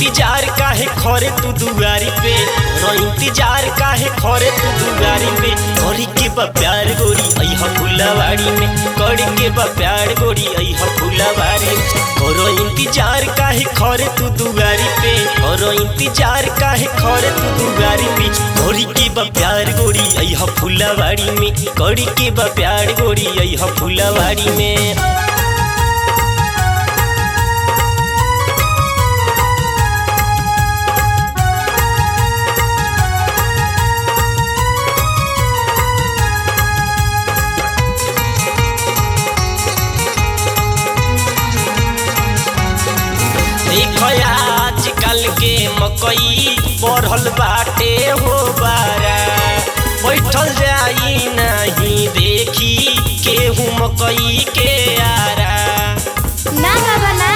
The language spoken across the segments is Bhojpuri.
इंतजार काहे खरे तू दुआरी पे करो इंतजार काहे खरे तू दुआरी पे करी के बा प्यार गोरी अइहा फुलवाड़ी में करी के बा प्यार गोरी अइहा फुलवाड़ी में करो इंतजार काहे खरे तू दुआरी पे करो इंतजार काहे खरे तू दुआरी पे करी के बा प्यार गोरी अइहा फुलवाड़ी में करी के बा प्यार गोरी अइहा फुलवाड़ी में देख आजकल के मकई बढ़ल बाटे हो बारा बैठल जाई नहीं देखी केहू मकई के आरा ना बाबा ना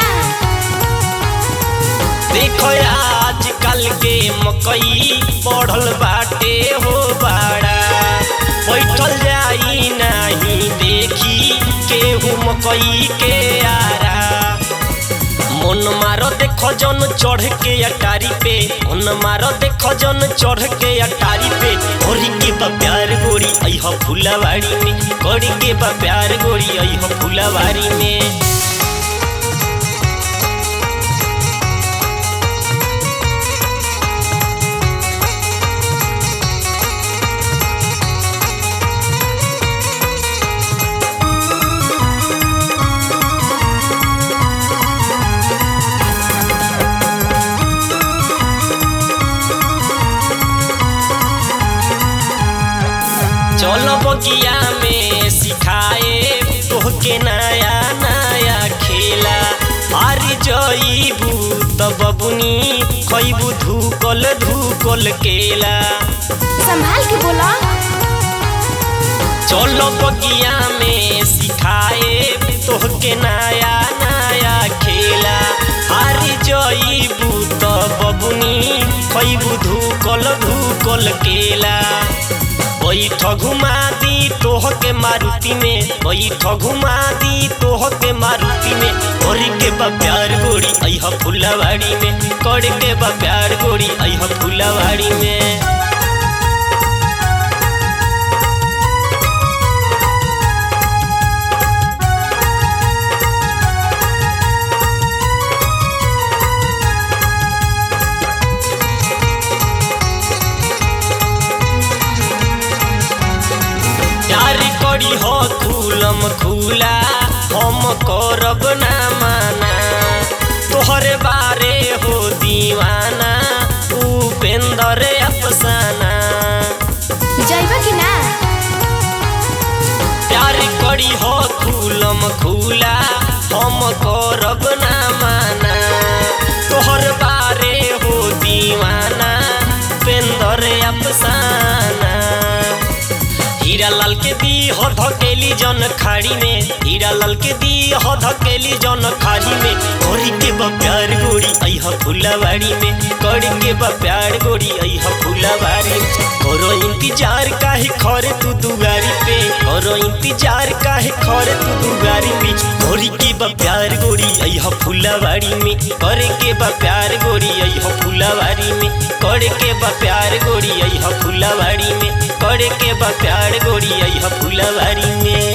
देख आजकल के मकई बढ़ल बाटे हो बाड़ा बैठल जाई नहीं देखी केहू मकई के आरा मन मारो देखो जन चढ़ के अटारी पे मन मारो देखो जन चढ़ के अटारी पे करी के बा प्यार गोरी अइह फुलवाड़ी में करी के बा प्यार गोरी अइह फुलवाड़ी में चलो बगिया में सिखाए तोहके नया नया खेला हारी जईबू त बबुनी खैबू धूकल धूकल केला संभाल के बोला चलो बगिया में सिखाए तोहके नया नया खेला हारी जईबू त बबुनी खैबू धूकल धूकल केला बैठ घुमा दी तोहके मारुति में बैठ घुमा दी तोहके मारुति में करी के बा प्यार गोरी अइह फुलवाड़ी में कर के बा प्यार गोरी अइह फुलवाड़ी में प्यार करी हो खुलम खुला हम करब ना माना तोहरे बारे हो दीवाना उपेंद्र अफसाना जाइबा कि ना प्यार करी हो खुलम खुला हम करब ना माना तोहर बारे हो दीवाना उपेंद्र अफसाना हीरा लाल के दी हो धकेली जन खाड़ी में हीरा लाल के दी हो धकेली जन खाड़ी में करी के बा प्यार गोरी अइह फुलवाड़ी में करी के बा प्यार गोरी अइह फुलवाड़ी में करो इंतजार काहे खरे तू दुआरी पे करो इंतजार काहे खरे तू दुआरी पे करी के बा प्यार गोरी अइह फुलवाड़ी में करे के बा प्यार गोरी अइह फुलवाड़ी में करे के बा प्यार गोरी अइह फुलवाड़ी में करे के बा प्यार गोरी अइह फुलवाड़ी में